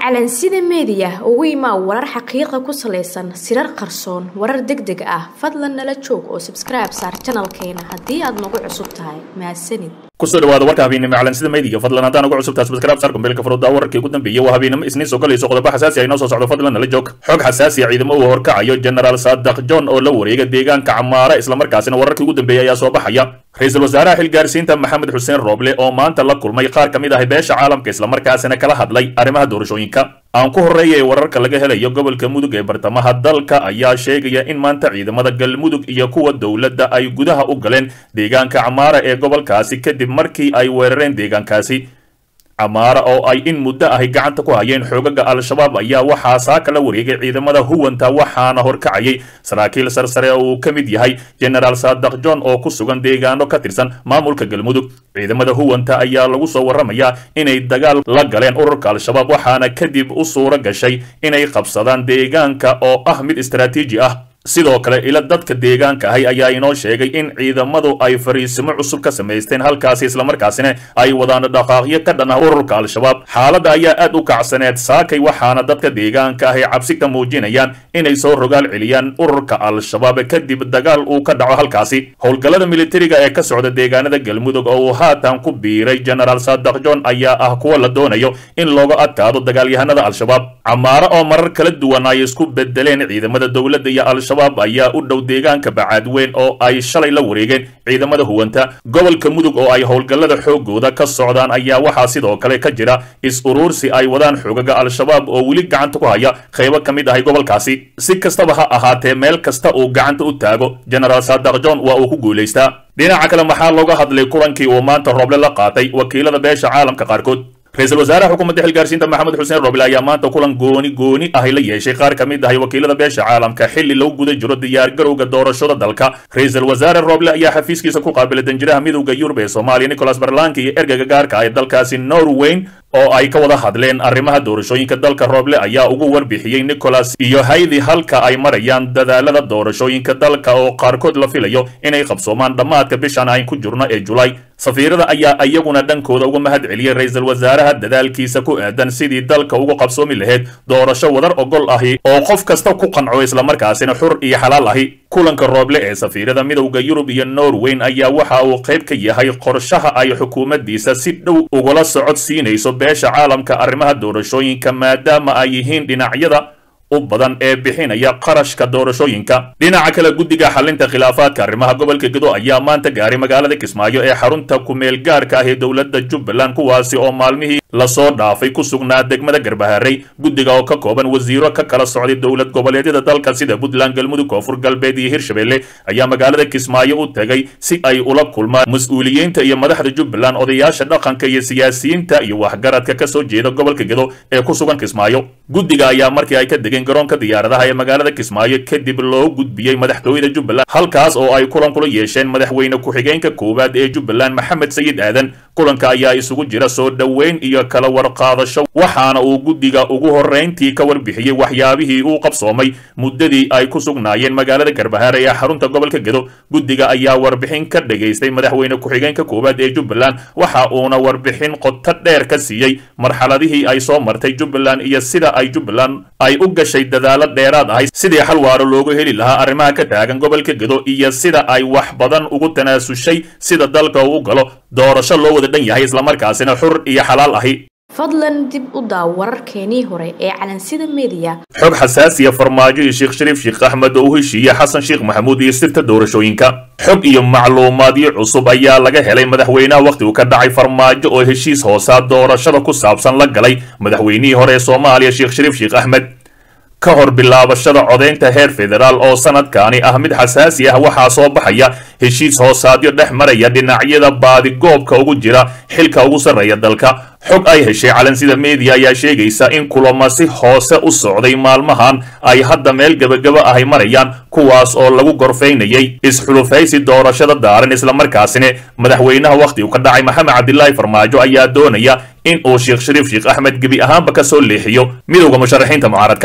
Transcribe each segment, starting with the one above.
calansida meediya ugu imaa warar xaqiiqa ku salaysan sirar qarsoon warar deg deg ah fadlan nala joog oo sabskribe saar janalkeena haddii aad nagu cusub tahay mahadsanid kusoo dhawaada warka habeennimo calansida meediga fadlan haddaan ugu cusubtaa subscribe saar kumbeelka farooda wararkii ugu dambeeyay waa habeennimo isniin soo galayso qodobo xasaasi ah inoo soo socdo fadlan nala joog xog xasaasi ah ciidamo uu horkacayo generaal saadaq john oo la wareega deegaanka camaara islamarkaasina wararkii ugu dambeeyay ayaa soo baxaya ra-iisul wasaaraha xilgaarsiinta maxamed xuseen rooble oo maanta la kulmay qaar ka mid ah beesha caalamka islamarkaasina kala hadlay arrimaha doorashooyinka aan ku horreeya ee wararka laga helayo gobolka mudug ee bartamaha dalka ayaa sheegaya in maanta ciidamada galmudug iyo kuwa dowladda ay gudaha u galeen deegaanka camaara ee gobolkaasi kadib markii ay weerareen deegaankaasi camaara oo ay in muddo ahi gacanta ku hayeen xoogaga al-shabaab ayaa waxaa saaka la wareegay ciidamada huwanta waxaana horkacayay saraakiil sarsare oo uu ka mid yahay generaal saadaq john oo ku sugan deegaano ka tirsan maamulka galmudug ciidamada huwanta ayaa lagu soo warramayaa inay dagaal la galeen ururka al-shabaab waxaana kadib u suuro gashay inay qabsadaan deegaanka oo ah mid istaraatiiji ah sidoo kale ila dadka deegaanka ahi ayaa inoo sheegay in ciidamadu ay fariisimo cusub ka samaysteen halkaasi islamarkaasina ay wadaan dhaqaaqyo ka dhan ah ururka al-shabaab xaaladda ayaa aad u kacsaneed saakay waxaana dadka deegaanka ahi cabsi ka muujinayaan inay soo rogaal celiyaan ururka al-shabaab kadib dagaal uu ka dhaco halkaasi howlgallada militariga ee ka socda deegaanada galmudug oo uu haatan ku biiray generaal saadaq john ayaa ah kuwa la doonayo in looga adkaado dagaalyahanada al-shabaab camaaro oo marar kala duwan ay isku bedeleen ciidamada dowladda iyo al-shabaab ayaa u dhow deegaanka bacaadweyn oo ay shalay la wareegeen ciidamada huwanta gobolka mudug oo ay howlgallada xoogooda ka socdaan ayaa waxaa sidoo kale ka jira is-uruursi ay wadaan xoogaga al-shabaab oo weli gacanta ku haya qaybo ka mid ahay gobolkaasi si kastaba ha ahaatee meel kasta uu gacanta u taago generaal saadaq john waa uu ku guulaystaa dhinaca kale maxaa looga hadlay kulankii uu maanta rooble la qaatay wakiilada beesha caalamka qaarkood ra-iisul wasaaraha xukuumadda xilgaarsiinta maxamed xuseen roble ayaa maanta kulan gooni gooni ahi la yeeshay qaar ka mid ahay wakiilada beesha caalamka xilli lagu guda jiro diyaargarowga doorashada dalka ra-iisul wasaare roble ayaa xafiiskiisa ku qaabilay danjiraha midowda yurub ee soomaaliya nicholas barlanki iyo ergeyga gaarka ee dalkaasi norweyn oo ay ka wada hadleen arrimaha doorashooyinka dalka rooble ayaa ugu warbixiyey nicholas iyo haydi halka ay marayaan dadaalada doorashooyinka dalka oo qaarkood la filayo inay qabsoomaan dhammaadka bishan ayn ku jirno ee julaay safiirada ayaa iyaguna dhankooda uga mahad celiyey ra-iisul wasaaraha dadaalkiisa ku aadan sidii dalka ugu qabsoomi lahayd doorasho wadar ogol ahi oo qof kasta ku qanco islamarkaasina xur iyo xalaal ahi kulanka rooble ee safiirada midowda yurub iyo norweyn ayaa waxa uu qayb ka yahay qorshaha ay xukuumaddiisa si dhow ugula socod siinayso beesha caalamka arrimaha doorashooyinka maadaama ay yihiin dhinacyada u badan ee bixinaya qarashka doorashooyinka dhinaca kale guddiga xalinta khilaafaadka arrimaha gobolka gedo ayaa maanta gaaray magaalada kismaayo ee xarunta kumeel gaarka ah ee dowladda jubbaland kuwaasi oo maalmihii lasoo dhaafay ku sugnaa degmada garbaharey guddiga oo ka kooban wasiiro ka kala socday dowlad goboleedyada dalka sida puntland galmudug koonfur galbeed iyo hirshabelle ayaa magaalada kismaayo u tegay si ay ula kulmaan mas-uuliyiinta iyo madaxda jubbaland odayaasha dhaqanka iyo siyaasiyiinta iyo waxgaradka ka soo jeeda gobolka gedo ee ku sugan kismaayo guddiga ayaa markii ay ka degeen garoonka diyaaradaha ee magaalada kismaayo kadib loo gudbiyey madaxtooyada jubbaland halkaas oo ay kulan kula yeesheen madaxweyne ku-xigeenka koowaad ee jubbaland maxamed sayid aadan kulanka ayaa isugu jira soo dhoweyn iyo kala warqaadasho waxaana uu guddiga ugu horrayntii ka warbixiyey waxyaabihii uu qabsoomay muddadii ay ku sugnaayeen magaalada garbahaare ee xarunta gobolka gedo guddiga ayaa warbixin ka dhagaystay madaxweyne ku-xigeenka koowaad ee jubbaland waxa uuna warbixin qoto dheer ka siiyey marxaladihii ay soo martay jubbaland iyo sida ay jubbaland ay u gashay dadaalo dheeraad ahay sidii xal waaro loogu heli lahaa arrimaha ka taagan gobolka gedo iyo sida ay wax badan ugu tanaasushay sida dalka uu u galo doorasho loo wada dhan yahay islamarkaasina xur iyo xalaal ahi fadlan dib u daaw wararkeenii hore ee calansida meediya xog xasaasiya farmaajo iyo sheekh shariif sheekh axmed oo u heshiiyey xasan sheekh maxamuud iyo sirta doorashooyinka xog iyo macluumaadyo cusub ayaa laga helay madaxweynaha wakhti uu ka dhacay farmaajo oo heshiis hoosaa doorashada ku saabsan la galay madaxweynihii hore ee soomaaliya sheekh shariif sheekh axmed ka hor bilaabashada codaynta heer federaal oo sanadkaani ah mid xasaasi ah waxaa soo baxaya heshiis hoosaadyo dhex maraya dhinacyada baadigoobka ugu jira xilka ugu sarreeya dalka xog ay heshay calansida media ayaa sheegaysa in kulamo si hoose u socday maalmahan ay hadda meel gebagaba ahay marayaan kuwaas oo lagu gorfaynayay isxulufaysi doorashada daaran islamarkaasina madaxweynaha wakhti uu ka dhacay maxamed cabdilaahi farmaajo ayaa doonaya in uu sheekh shariif sheekh axmed gebi ahaanba ka soo leexiyo midowda musharaxiinta mucaaradka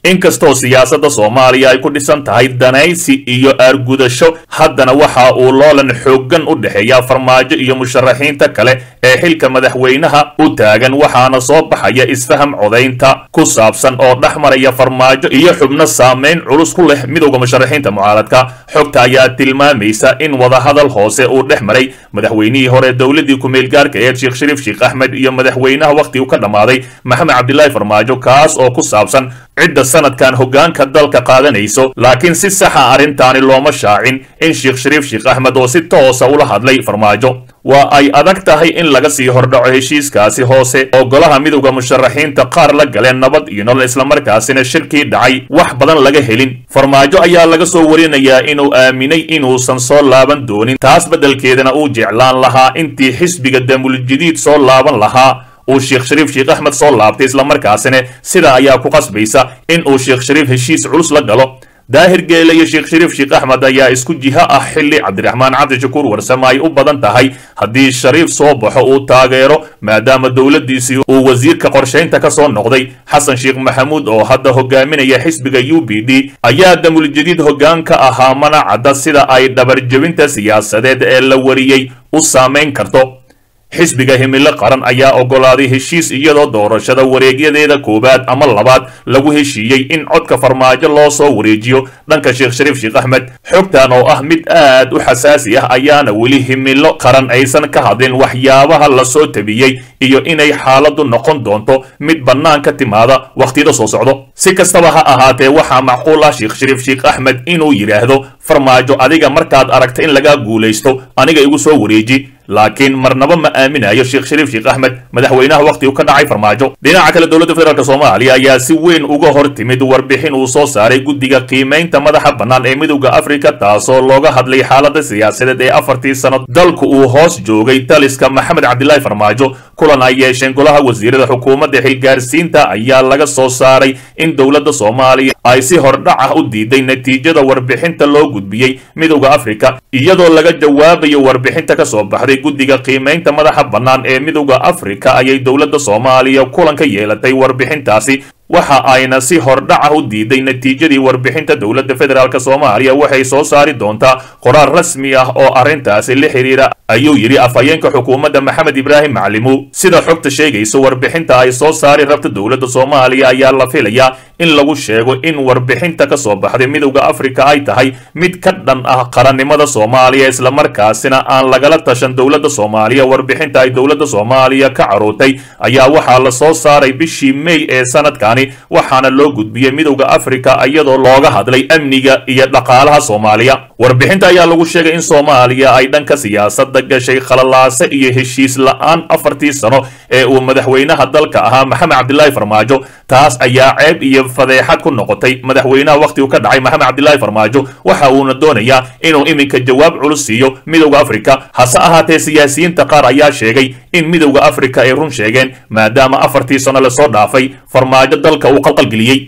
inkastoo siyaasadda soomaaliya ay ku dhisan tahay danaysi iyo aargudasho haddana waxa uu loolan xooggan u dhexeeya farmaajo iyo musharaxiinta kale ee xilka madaxweynaha u taagan waxaana soo baxaya isfaham codaynta ku saabsan oo dhex maraya farmaajo iyo xubno saameyn culus ku leh midowda musharaxiinta mucaaradka xogta ayaa tilmaamaysa in wadahadal hoose uu dhex maray madaxweynihii hore dowladii ku-meelgaarka ee sheekh shariif sheekh axmed iyo madaxweynaha wakhtigu ka dhammaaday maxamed cabdilaahi farmaajo kaas oo ku saabsan cidda sanadkan hoggaanka dalka qaadanayso laakiin si saxa arrintaani looma shaacin in sheekh shariif sheekh axmed oo si toosa ula hadlay farmaajo waa ay adag tahay in laga sii hordhaco heshiiskaasi hoose oo golaha midowda musharaxiinta qaar la galeen nabad iyo nolol islamarkaasina shirkii dhacay wax badan laga helin farmaajo ayaa laga soo warinayaa inuu aaminay inuusan soo laaban doonin taas beddelkeedana uu jeclaan lahaa intii xisbiga damuljadiid soo laaban lahaa uu sheekh shariif sheekh axmed soo laabtay islamarkaasina sidaa ayaa ku qasbaysa in uu sheekh shariif heshiis culus la galo daahir geele iyo sheekh shariif sheekh axmed ayaa isku jiho ah xilli cabdiraxmaan cabdishakuur warsame ay u badan tahay haddii shariif soo baxo uu taageero maadaama dowladdiisii uu wasiirka qorshaynta ka soo noqday xasan sheekh maxamuud oo hadda hogaaminaya xisbiga u b d ayaa damuljadiid hoggaan ka ahaa mana cadda sida ay dhabarjebinta siyaasadeed ee la wariyey u saamayn karto xisbiga himilo qaran ayaa oggolaaday heshiis iyadoo doorashada wareegyadeeda koowaad ama labaad lagu heshiiyey in codka farmaajo loo soo wareejiyo dhanka sheekh shariif sheekh axmed xogtan oo ah mid aad u xasaasi ah ayaana weli himilo qaran aysan ka hadlin waxyaabaha lasoo tabiyey iyo inay xaaladdu noqon doonto mid bannaan ka timaada wakhtiyada soo socdo si kastaba ha ahaatee waxaa macquul ah sheekh shariif sheekh axmed inuu yidhaahdo farmaajo adiga markaad aragta in lagaa guulaysto aniga igu soo wareeji laakiin marnaba ma aaminayo sheekh shariif sheekh axmed madaxweynaha wakhti uu ka dhacay farmaajo dhinaca kale dowladda federaalk soomaaliya ayaa si weyn uga hor timid warbixin uu soo saaray guddiga qiimaynta madaxa bannaan ee midowda afrika taasoo looga hadlay xaaladda siyaasadeed ee afartii sano dalku uu hoos joogay taliska maxamed cabdilaahi farmaajo kulan ay yeesheen golaha wasiirada xukuumadda xilgaarsiinta ayaa laga soo saaray in dowladda soomaaliya ay si hordhac ah u diiday natiijada warbixinta loo gudbiyey midowda afrika iyadoo laga jawaabayo warbixinta ka soo baxday guddiga qiimaynta madaxa bannaan ee midowda afrika ayay dowladda soomaaliya kulan ka yeelatay warbixintaasi waxa ayna si hordhaca u diiday natiijadii warbixinta dowladda federaalk soomaaliya waxay soo saari doontaa qoraal rasmi ah oo arrintaasi la xidhiira ayuu yidhi afhayeenka xukuumadda maxamed ibraahim maclimu sida xogta sheegaysa warbixinta ay soo saari rabta dowladda soomaaliya ayaa la filayaa in lagu sheego in warbixinta ka soo baxday midowda afrika ay tahay mid ka dhan ah qarannimada soomaaliya islamarkaasina aan lagala tashan dowladda soomaaliya warbixinta ay dowladda soomaaliya ka carootay ayaa waxaa la soo saaray bishii mey ee sanadkani waxaana loo gudbiyey midowda afrika iyadoo looga hadlay amniga iyo dhaqaalaha soomaaliya warbixinta ayaa lagu sheegay in soomaaliya ay dhanka siyaasadda gashay khalalaase iyo heshiis la-aan afartii sano ee uu madaxweynaha dalka ahaa maxamed cabdilaahi farmaajo taas ayaa ceeb iyo fadeexad ku noqotay madaxweynaha wakhtigu ka dhacay maxamed cabdilaahi farmaajo waxa uuna doonayaa inuu iminka jawaab culus siiyo midowda afrika hase ahaatee siyaasiyiinta qaar ayaa sheegay in midowda afrika ay run sheegeen maadaama afartii sano lasoo dhaafay farmaajo dalka uu qalqalgeliyey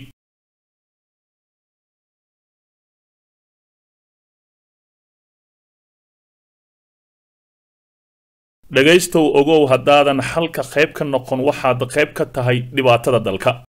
dhegaystow ogow haddaadan xalka qayb ka noqon waxaad qayb ka tahay dhibaatada dalka